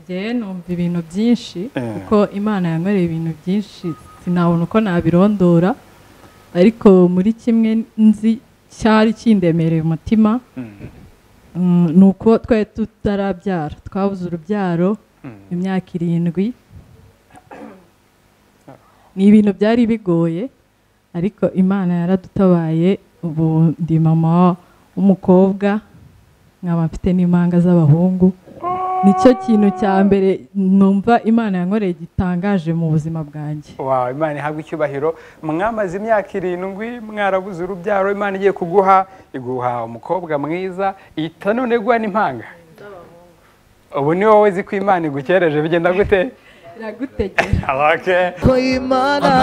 njyewe numva ibintu byinshi kuko imana yankoreye ibintu byinshi sinabona uko nabirondora ariko muri kimwe nzi cyari kindemereye umutima ni uko twari tutarabyara twabuze urubyaro imyaka irindwi ni ibintu byari bigoye ariko imana yaradutabaye ubu ndi mama w'umukobwa nkaba mfite n'impanga z'abahungu nicyo kintu cya mbere numva imana yankoreye gitangaje mu buzima bwanjye wawe imana ihabwa icyubahiro mwamaze imyaka irindwi mwarabuze urubyaro imana igiye kuguha iguha umukobwa mwiza ihita none guha n'impanga ubu ni wowe ko imana igukereje bigenda gute iragutegera abake ko imana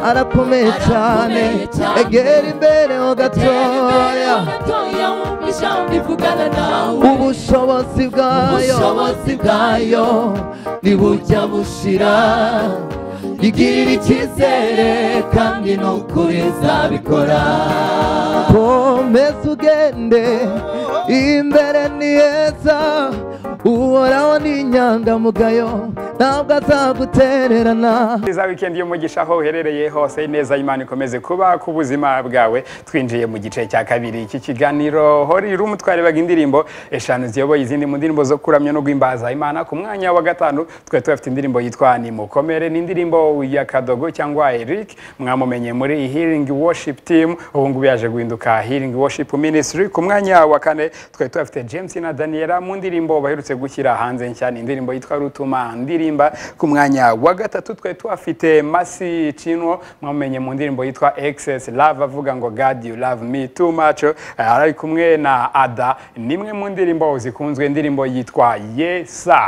arakomeye cyane egera imbere ho gatoya ubushobozi bwayo ubushobozi bwayo ntibujya bushira igirira icyizere kandi ni ukuri izabikora komeza ugende imbere ni heza uhoraho ni inyangamugayo ntabwo azagutererana Iza weekend y'umugisha aho uherereye hose neza imana ikomeze kuba ku buzima bwawe twinjiye mu gice cya kabiri iki kiganiro hori rumu twarebaga indirimbo eshanu ziyoboye izindi mu ndirimbo zo kuramya no guhimbaza imana ku mwanya wa gatanu twari tubafite indirimbo yitwa nimukomere ni indirimbo ya kadogo cyangwa eric mwamumenye muri healing worship team ubu ngubu yaje guhinduka healing worship ministry ku mwanya wa kane twari tubafite james na daniela mu ndirimbo baherutse gushyira hanze nshya ni indirimbo yitwa rutuma ndirimba ku mwanya wa gatatu twari tuhafite masi cinwo mwamumenye mu ndirimbo yitwa excess love avuga ngo god you love me too much Eh, ari kumwe na ada nimwe mu ndirimbo zikunzwe indirimbo yitwa yesa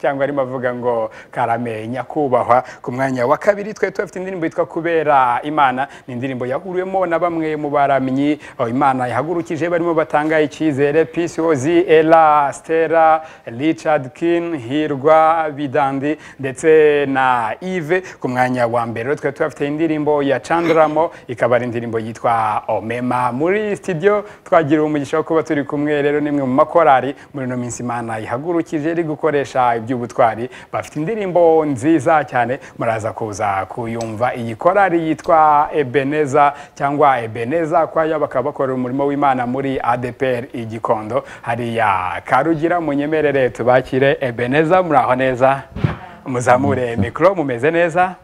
cyangwa arimo avuga ngo karame nyakubahwa ku mwanya wa kabiri twari tubafite indirimbo yitwa kubera imana ni indirimbo yahuriwemo na bamwe mu baramyi aho imana yahagurukije barimo batanga icyizere pcos ela stera richard kin hirwa bidandi ndetse na ive ku mwanya wa mbere rero twari tubafite indirimbo ya candramo ikaba ari indirimbo yitwa omema muri studio twagiriwe umugisha wo kuba turi kumwe rero nimwe mu makorari muri ino minsi imana ihagurukije iri gukoresha iby'ubutwari bafite indirimbo nziza cyane muraza kuza kuyumva iyi korari yitwa ebeneza cyangwa ebeneza kwayo bakaba bakora umurimo w'imana muri adpr igikondo hariya karugira munyemerere tubakire ebeneza muraho neza muzamure mikoro mumeze neza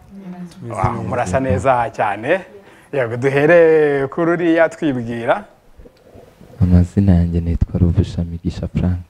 Wow, murasa neza cyane yego duhere kuri uriya twibwira amazina yanjye nitwa ruvushamigisha frank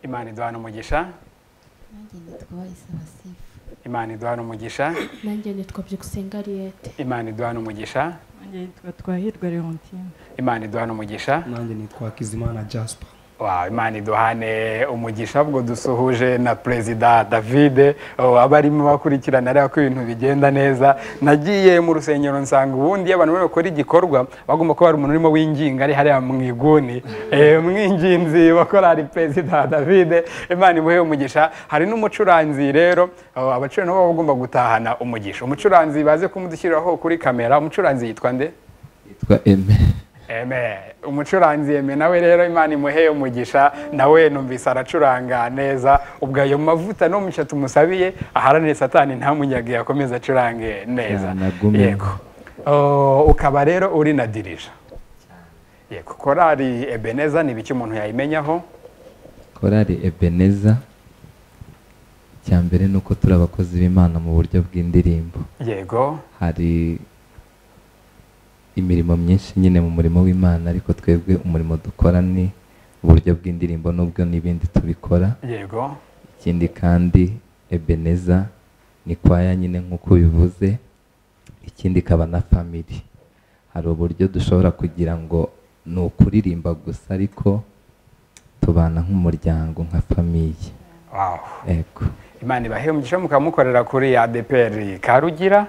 imana iduhana umugisha nanjye nitwa wayisaba sifu imana iduhana umugisha nanjye nitwa byukusenga ariyete imana iduhana umugisha nanjye yitwa twahirwa leontine imana iduhana umugisha nanjye nitwa kizimana jasper Wow, imana iduhane umugisha ubwo dusuhuje na perezida davide oh, aba arimo bakurikirana areba ko ibintu bigenda neza nagiye mu rusengero nsanga ubundi iyo abantu bari bakora igikorwa bagomba kuba hari umuntu urimo winginga ari hariya mu iguni eh, umwinginzi wakorari perezida davide imana imuhe umugisha hari n'umucuranzi rero oh, abacuri nabo baba bagomba gutahana umugisha umucuranzi baze kumudushyiriraho kuri kamera umucuranzi yitwa nde yitwa eme Eme, umucuranzi eme nawe rero imana imuheye umugisha nawe numvise aracuranga neza ubwo ayo mavuta no musha tumusabiye aharanire satani ntamunyage yakomeze acurange neza Yanagume. Oh, ukaba rero uri na dirija yego korari ebeneza ni ibiki umuntu yayimenyaho korari ebeneza icya mbere ni uko turi abakozi b'imana mu buryo bw'indirimbo yego hari imirimo myinshi nyine mu murimo w'imana ariko twebwe umurimo dukora ni uburyo bw'indirimbo n'ubwo n'ibindi tubikora yego ikindi kandi ebeneza ni kwaya nyine nk'uko bivuze ikindi ikaba na famiri hari uburyo dushobora kugira ngo ni ukuririmba gusa ariko tubana nk'umuryango nka famiye wow. ego imana ibahe umugisha mukaba mukorera kuri adeperi karugira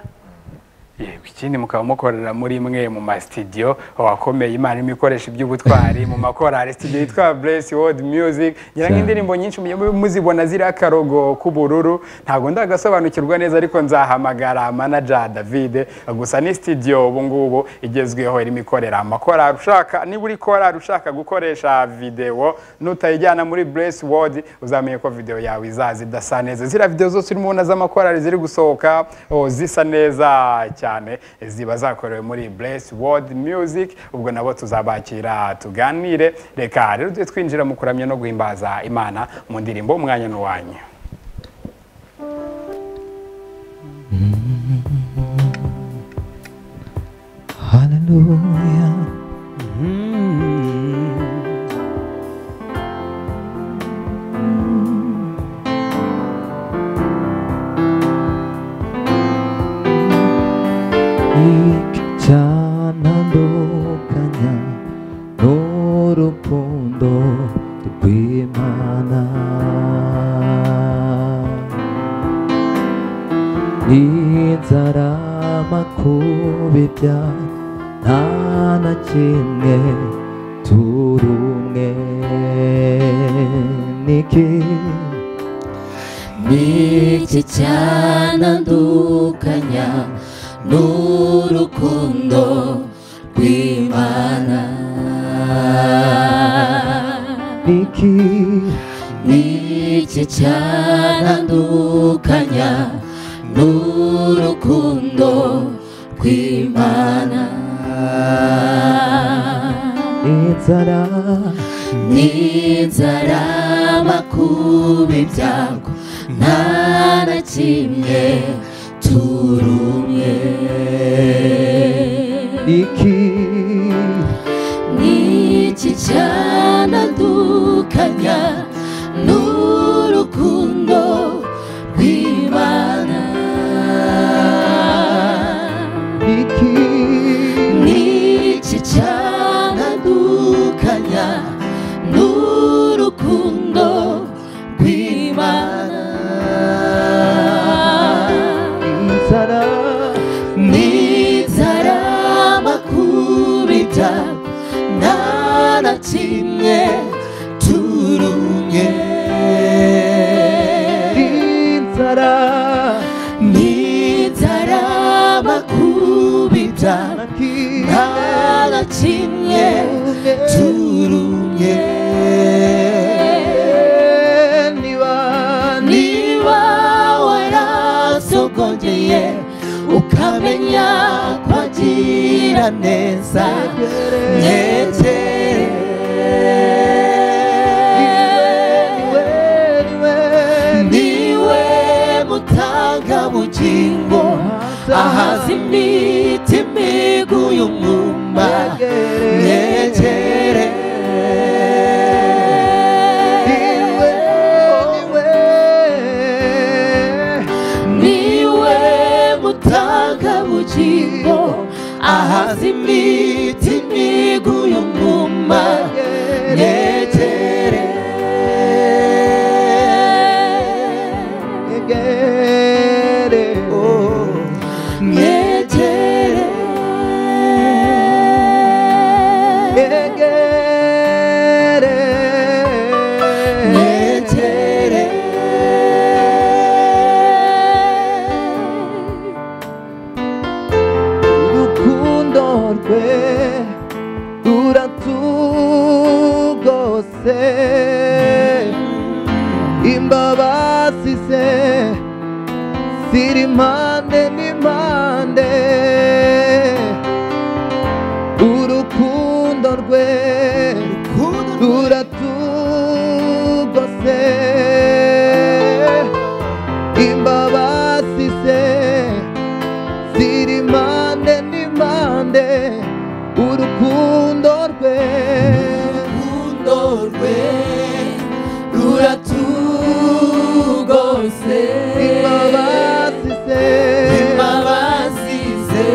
yego ikindi mukaba mukorera muri imwe mu masitidiyo wakomeye imana irimo ikoresha iby'ubutwari mu makorari studio yitwa bless world music ngira ngo Cyane. indirimbo nyinshi mujye muzibona ziriya akarogo k'ubururu ntabwo ndagasobanukirwa neza ariko nzahamagara manager david gusa ni studio ubu ngubu igezweho irimo ikorera amakorari ushaka niba uri korari ushaka gukoresha videwo nutayijyana muri bless world uzamenye ko videwo yawe izaza idasa neza ziriya videwo zose urimo ubona z'amakorari ziri gusohoka o, zisa neza cyane ziba zakorewe muri bless world music ubwo nabo tuzabakira tuganire reka rero tujye twinjira mu kuramya no guhimbaza imana mu ndirimbo umwanya n'uwanyu haleluya icyanandukanya n'urukundo rw'imana inzara makubibya nta na kimwe turi umwe niki iki cyanandukanya n'urukundo rw'imana niki iki cyanandukanya n'urukundo rw'imana inzara n'inzara makuba ibyago nta na kimwe turi umwe niki n'iki cyanadukanya n'urukundo rw'imana niki n'iki cyanadukanya n'urukundo rw'imana inzara n'inzara makubita nta na kimwe turumye inzara n'inzara makubita niki nta na kimwe turumye niba niba warasogongeye ukamenya kwagira neza nyegere niwe mutanga bugingo ahaza imiti y'uyu mwumba nyegere niwe mutanga bugingo ahaza imiti imigu y'umwuma yetere yetere yetere urukundo rwe ruratugose imbabazi ze ziri impande n'impande urukundo rwe ruratugose imbabazi ze ziri impande n'impande urukundo rwe urukundo rwe ruratugose imbabazi ze imbabazi ze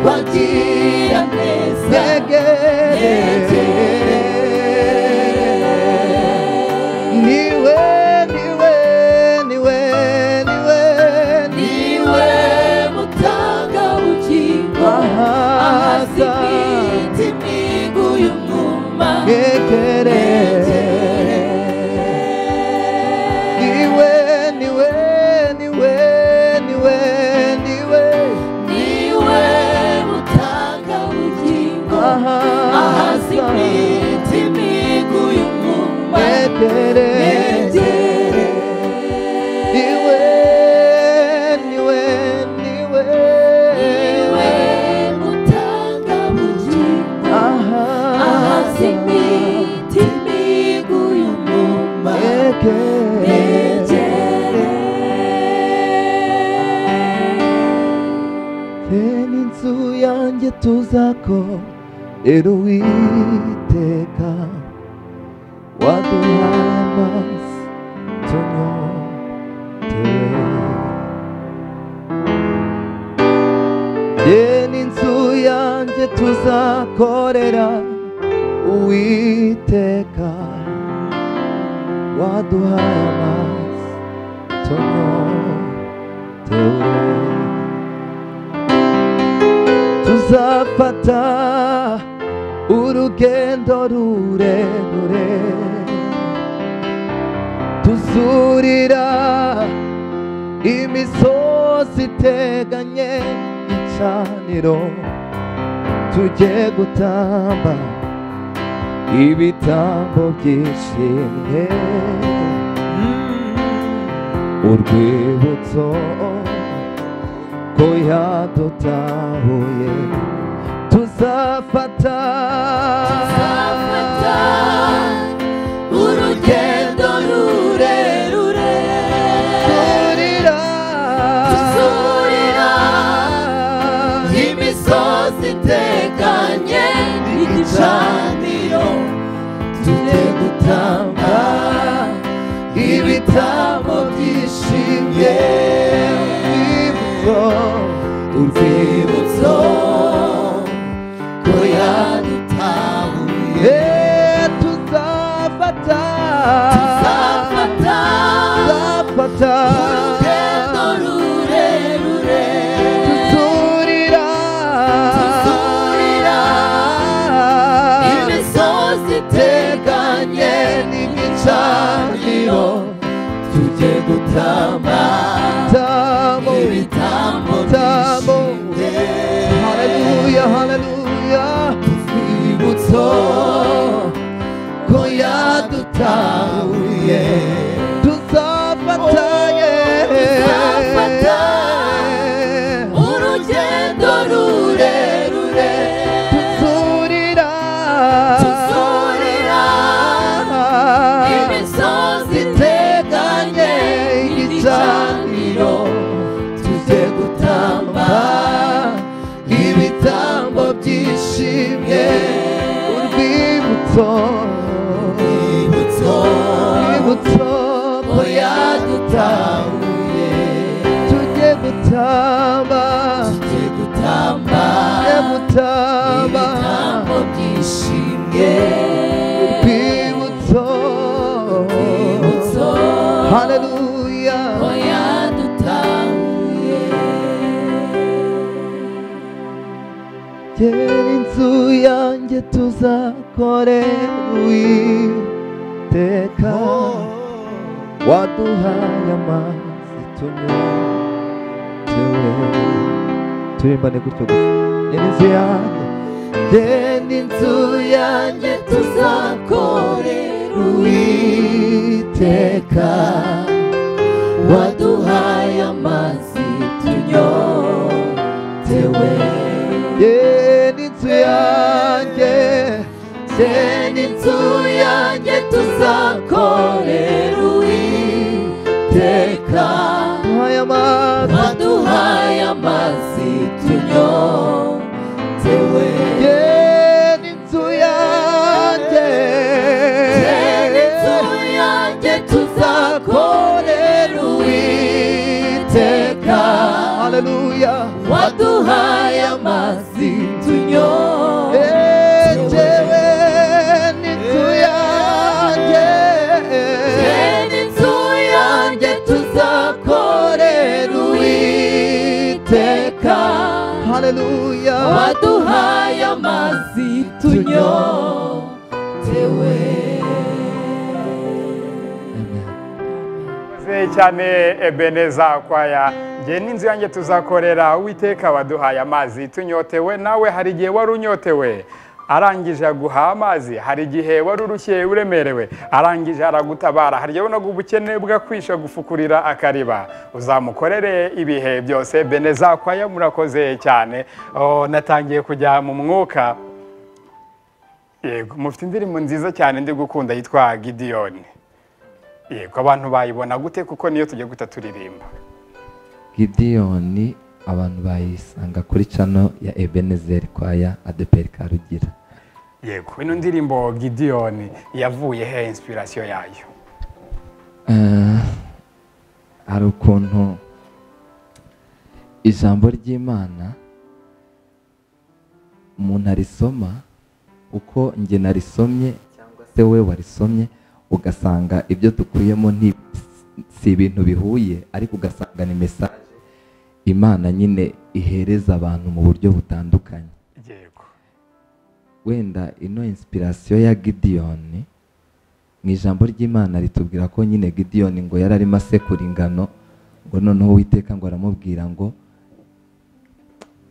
bagira neza niwe niwe niwe niwe niwe mutanga ubugingo ahaza imitima iguye umwuma yegere niwe niwe niwe niwe niwe niwe mutanga ubugingo ahaza ahaza imitima iguye umwuma yegere niwe niwe niwe niwe mutanga ubugingo ahaza imitima iguye umwuma Teni inzu yanjye tuzako rero witeka waduha amazi tunyotewe Teni inzu yanjye tuzakorera uwiteka waduha amazi tunyotewe tuzafata urugendo rurerure tuzurira imisozi iteganye icaniro tujye gutamba ibitambo byishimye urwibutso ko yadutahuye tuzafata Tuzafata urugendo rurerure tuzurira Tuzurira imisozi itekanye igicaniro tujye gutanga ibitambo byishimye urwibutso urwibutso ko yadutahuye Eh, tuzafata tuzafata tuzafata urugendo rurerure tuzurira Tuzurira imisozi iteganye n'igicaniro tujye gutamba tamo ibitambo Tamo. byishimye haleluya haleluya urwibutso ko yadutahuye tuzafatanye Tuzafata urugendo rurerure tuzurira tuzurira imisozi iteganye igicaniro tujye gutamba ibitambo byishimye urwibutso urwibutso urwibutso ko yadutahuye tujye gutamba tujye gutamba tujye gutamba ibitambo byishimye urwibutso urwibutso haleluya ko yadutahuye Gera inzu yanjye tuzakore uwiteka waduhaye amazi tunyotewe turimbane gutyo gusa gera inzu yanjye gera inzu yanjye tuzakore uwiteka waduhaye amazi tunyotewe gera inzu yanjye genda inzu yanjye tuzakorera uwiteka duhaye amazi waduhaye amazi tunyotewe Genda inzu yanjye genda inzu yanjye tuzakorera uwiteka Haleluya waduhaye ejewe n'inzu yanjye haleluya amazi amazi tunyore Tugende inzu yanjye tuzakorera uwiteka waduhaye amazi tunyotewe Murakoze cyane ebeneza kwaya nge n'inzu yanjye tuzakorera uwiteka waduhaye amazi tunyotewe nawe hari igihe wari unyotewe arangije aguha amazi hari igihe wari urushye uremerewe arangije aragutabara hari igihe ubonaga ubukene bwakwisha gufukurira akariba uzamukorere ibihe byose beneza kwaya murakoze cyane oh, natangiye kujya mu mwuka yego mufite indirimbo nziza cyane ndi gukunda yitwa gidiyoni yego abantu bayibona gute kuko niyo tujya guhita turirimba gidiyoni abantu bayisanga kuri cano ya ebenezeri kwaya adeperi karugira yego ino ndirimbo gidiyoni yavuye he inspirasiyo yayo Eh, hari ukuntu ijambo ry'imana umuntu arisoma uko njye narisomye cyangwa se we warisomye ugasanga ibyo dukuyemo nti- si ibintu bihuye ariko ugasanga ni mesaje imana nyine ihereza abantu mu buryo butandukanye yego wenda ino inspirasiyo ya gidiyoni mu ijambo ry'imana ritubwira ko nyine gidiyoni ngo yari arimo asekura ingano ngo noneho uwiteka ngo aramubwira ngo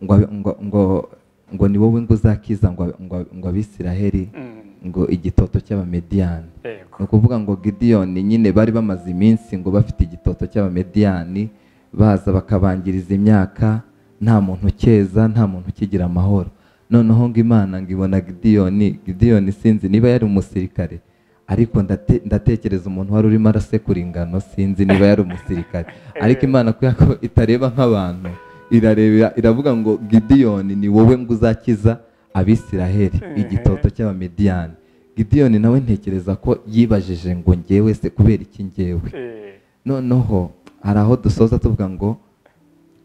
ngo ngo ngo ngo ni wowe ngo uzakiza ngo ngo ngo abisiraheli Mm, ngo igitoto cy'abamediyani yego ni ukuvuga ngo gidiyoni nyine bari bamaze iminsi ngo bafite igitoto cy'abamediyani baza bakabangiriza imyaka nta muntu ukeza nta muntu ukigira amahoro noneho ngo imana ngo ibona gidiyoni gidiyoni sinzi niba yari umusirikare ariko ndate- ndatekereza umuntu wari urimo arasekura ingano sinzi niba yari umusirikare ariko imana kubera ko itareba nk'abantu irarebera iravuga ngo gidiyoni ni wowe ngo uzakiza abisiraheli igitoto cy'abamediyani gidiyoni nawe ntekereza ko yibajije ngo ngewe se kubera iki ngewe Eh, noneho hari aho dusoza tuvuga ngo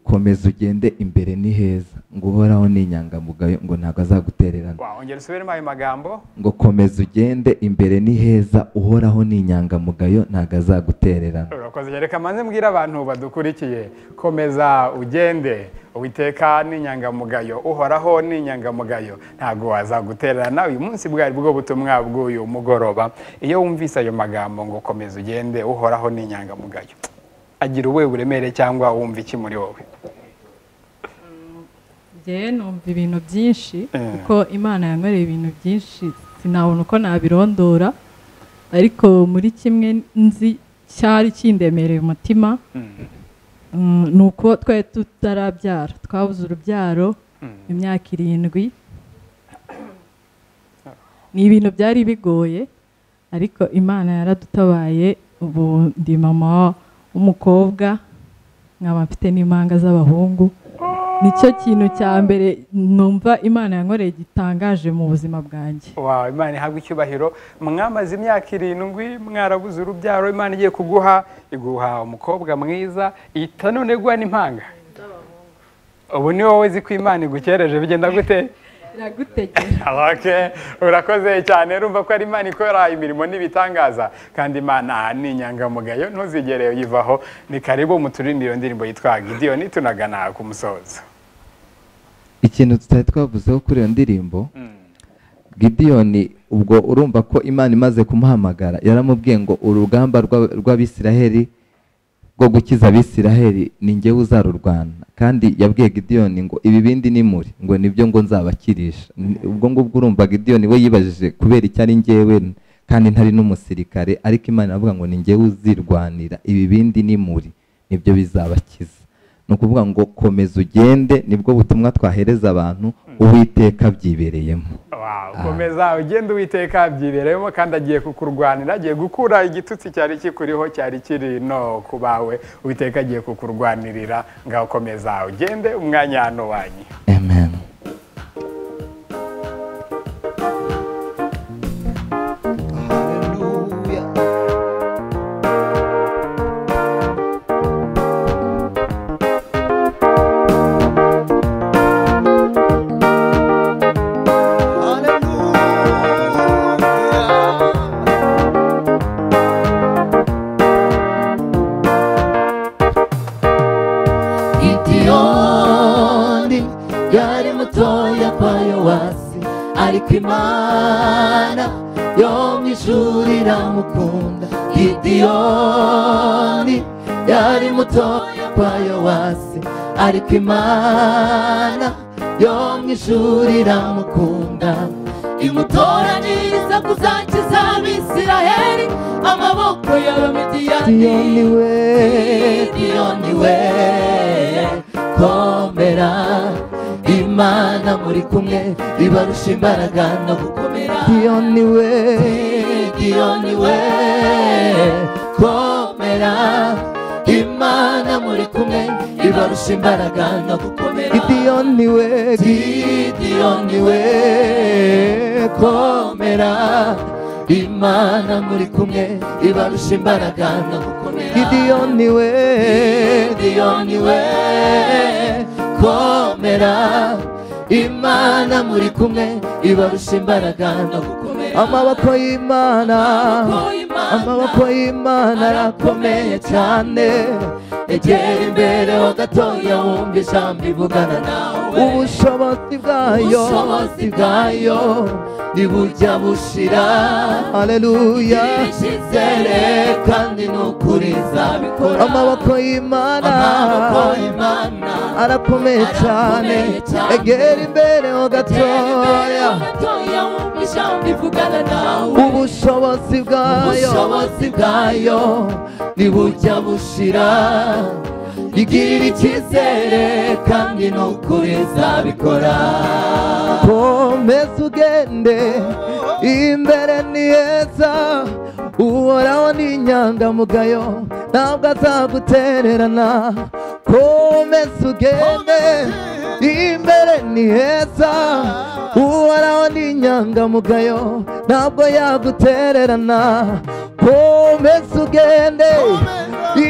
komeza ugende imbere ni heza ngo uhoraho ni inyangamugayo ngo ntabwo azagutererana wongera usubiremo ayo magambo ngo komeza ugende imbere ni heza uhoraho ni inyangamugayo ntabwo azagutererana urakoze cyane reka manze mbwira abantu badukurikiye komeza ugende uwiteka ni inyangamugayo uhoraho ni inyangamugayo ntabwo wazagutererana uyu munsi bwari bwo butumwa bw'uyu mugoroba iyo wumvise ayo magambo ngo komeza ugende uhoraho ni inyangamugayo agira ubuhe buremere cyangwa wumva iki muri wowe ngewe numva ibintu byinshi Eh. kuko imana yankoreye ibintu byinshi sinabona uko nabirondora ariko muri kimwe nzi cyari kindemereye umutima Mm, Mm, ni uko twari tutarabyara twabuze urubyaro mm. imyaka irindwi ni ibintu byari bigoye ariko imana yaradutabaye ubu ndi mama w'umukobwa nkaba mfite n'impanga z'abahungu nicyo kintu cya mbere numva imana yankoreye gitangaje mu buzima bwanjye Wow, imana ihabwa icyubahiro mwamaze imyaka irindwi mwarabuze urubyaro imana igiye kuguha iguha umukobwa mwiza ihita none guha n'impanga ubu ni wowe uzi ko imana igukereje bigenda gute iragutegera Okay, urakoze cyane urumva ko ari imana ikora imirimo n'ibitangaza kandi imana ni inyangamugayo ntuzigere uyivaho ni karibu muturindire iyo ndirimbo yitwa gidiyoni tunagana ku musozo ikintu tutari twavuzeho kuri iyo ndirimbo Mm. gidiyoni ubwo urumva ko imana imaze kumuhamagara yaramubwiye ngo urugamba rw'ab- rw'abisiraheli rwo gukiza abisiraheli ni ngewe uzarurwana kandi yabwiye gidiyoni ngo ibibindi nimuri ngo nibyo ngo nzabakirisha N- ubwo ngubwo urumva gidiyoni we yibajije kubera icyo ari ngewe kandi ntari n'umusirikare ariko imana iravuga ngo ni ngewe uzirwanira ibibindi nimuri nibyo bizabakiza ni ukuvuga ngo komeza ugende nibwo butumwa twahereza abantu uwiteka abyibereyemo Wow, Ah. komeza ugenda uwiteka byibereyemo kandi agiye kukurwanira agiye gukura igitutsi cyari kikuriho cyari kiri no ku bawe uwiteka agiye kukurwanirira ngaho komeza ugende umwanya hano wanyu Amen. haleluya Komeza yapfayo hasi ariko imana yo mu ishuri iramukunda gidiyoni yari mutoya kwa yowasi ariko imana yo mu ishuri iramukunda imutoranyiriza kuzakiza abisiraheli amaboko y'abamidiyani we gidiyoni we komera imana muri kumwe ibarusha imbaraga no gukomera Gidiyoni we gidiyoni we komera imana muri kumwe ibarusha imbaraga no gukomera Gidiyoni we gidiyoni we komera imana muri kumwe ibarusha imbaraga no gukomera Gidiyoni we gidiyoni we komera imana muri kumwe ibarusha imbaraga no gukomera amaboko y'imana amaboko y'imana arakomeye cyane egera imbere ho gatoya wumva ijambo ivugana nawe ubushobozi bwayo ubushobozi bwayo ntibujya bushira haleluya ishizere kandi ni ukuri izabikora amaboko y'imana amaboko y'imana arakomeye cyane Arakomeye cyane. egera imbere ho gatoya gatoya wumva ijambo ivugana nawe ubushobozi bwayo ubushobozi bwayo ntibujya bushira igirira icyizere kandi ni ukuri izabikora komeza ugende imbere ni heza uhoraho ni inyangamugayo ntabwo azagutererana komeza ugende imbere ni heza uhoraho ni inyangamugayo ntabwo yagutererana komeza ugende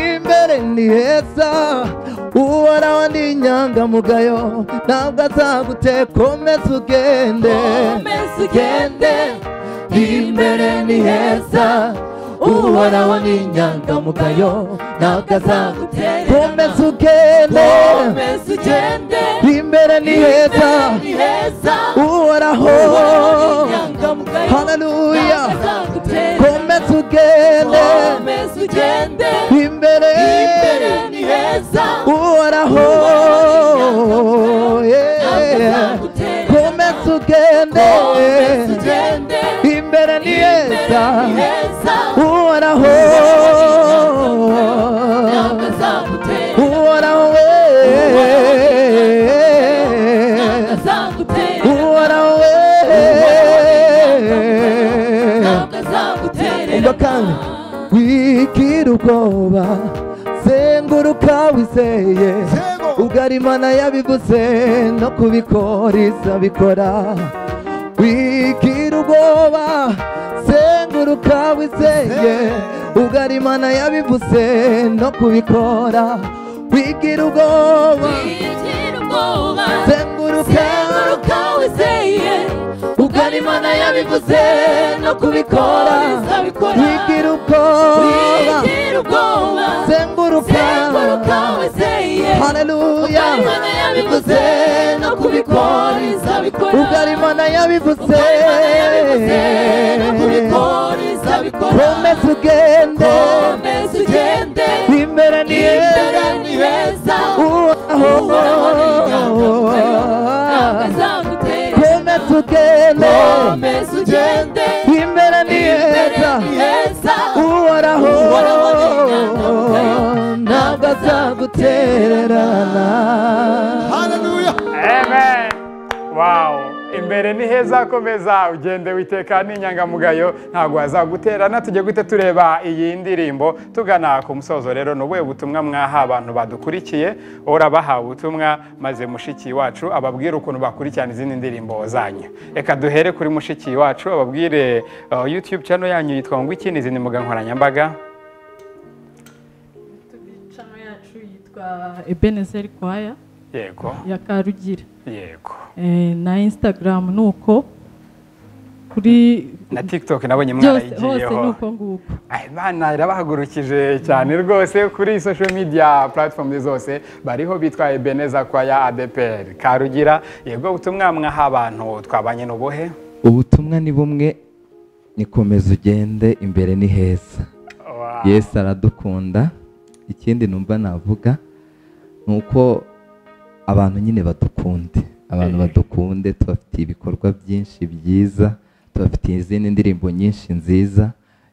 imbere ni heza uhoraho ni inyangamugayo ntabwo azagute komeza ugende komeza ugende imbere ni heza uhoraho ni inyangamugayo ntabwo azagutererana komeza ugende komeza ugende imbere ni heza imbere ni heza uhoraho haleluya komeza ugende imbere uhoraho yeah. komeza ugende imbere ni heza uhoraho uhoraho we uhoraho we umva kandi wigira ubwoba zenguruka wizeye ugarimana yabivuze no kubikora izabikora wigira ubwoba zenguruka wizeye ugarimana yabivuze no kubikora wigira ubwoba zenguruka ugarimana yabivuze no kubikora bizabikora wigira ubwoba wigira ubwoba zenguruka zenguruka wizeye haleluya ugarimana yabivuze no kubikora izabikora ugarimana yabivuze ugarimana yabivuze no kubikora izabikora komeza ugende komeza ugende imbere ni imbere ni heza uhoraho ni inyangamugayo ntabwo azagutera komeza ugende komeza ugende imbere ni heza imbere ni heza uhoraho Uhoraho ni inyangamugayo, ntabwo azagutererana Amen. Wow. Imbere ni heza komeza ugende witeka n'inyangamugayo ntabwo wazaguterana tujye guhita tureba iyi ndirimbo tugana ku musozo rero ni ubuhe butumwa mwaha abantu badukurikiye urabaha ubutumwa maze mushiki wacu ababwire ukuntu bakurikirana izindi ndirimbo zanyu reka duhere kuri mushiki wacu ababwire uh, youtube channel yanyu yitwa ngo iki n'izindi mbuga nkoranyambaga imicano yacu yitwa ebenezeri kwaya yego ya karugira yego Eh, na instagram ni uko kuri na tiktok nabonye byose hose ni mwarayigiyeho uko nguko Ay, bana irabahagurukije cyane rwose kuri social media platform zose bariho bitwa ebeneza kwa ya adepr karugira yego ubutumwa mwaha abantu twabanye n'ubuhe ubutumwa ni bumwe nikomeza ugende imbere ni heza Wow. yesu aradukunda ikindi numva navuga ni uko abantu nyine badukunde abantu Eh. badukunde tubafitiye ibikorwa byinshi byiza tubafitiye izindi ndirimbo nyinshi nziza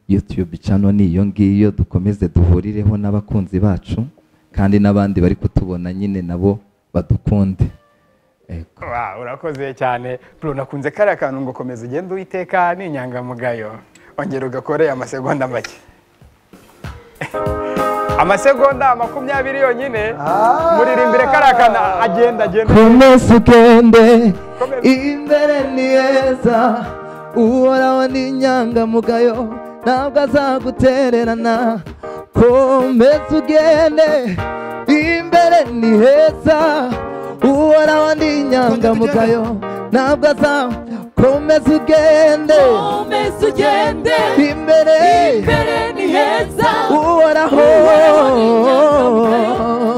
yutube cano ni iyo ngiyo dukomeze duhurireho n'abakunzi bacu kandi n'abandi bari kutubona nyine nabo badukunde Ego. Wow, urakoze cyane bro nakunze kariya kantu ngo komeza ugende uwiteka ni inyangamugayo ongera ugakore amasegonda make amasegonda makumyabiri yonyine muririmbire kariya kantu agenda agenda komeza ugende Komeza. imbere ni heza uhoraho ni inyangamugayo ntabwo azagutererana komeza ugende imbere ni heza uhoraho ni inyangamugayo ntabwo aza komeza ugende Komeza ugende imbere imbere ni heza uhoraho Uhoraho ni inyangamugayo,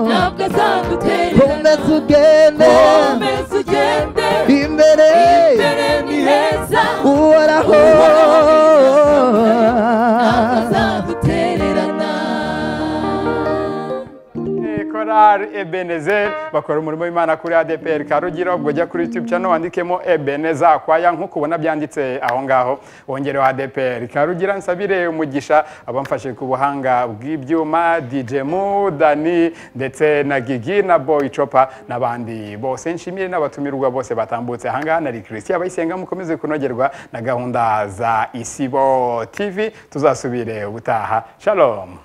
ntabwo azagutererana komeza ugende Komeza ugende imbere imbere ni heza uhoraho ntabwo azagutererana Eh, korali ebeneze bakora umurimo w'imana kuri adepr karugiro ubwo ujya kuri youtube channel wandikemo ebeneze akwaya nk'uko ubona byanditse aho ngaho wongereho adepr karugira nsabire umugisha abamfashe ku buhanga bw'ibyuma dj mu dani ndetse na gigi na boy chopa n'abandi bose nshimire n'abatumirwa bose batambutse aha ngaha na rikirisi abayisenga mukomeze kunogerwa na gahunda za isibo tv tuzasubire ubutaha shalom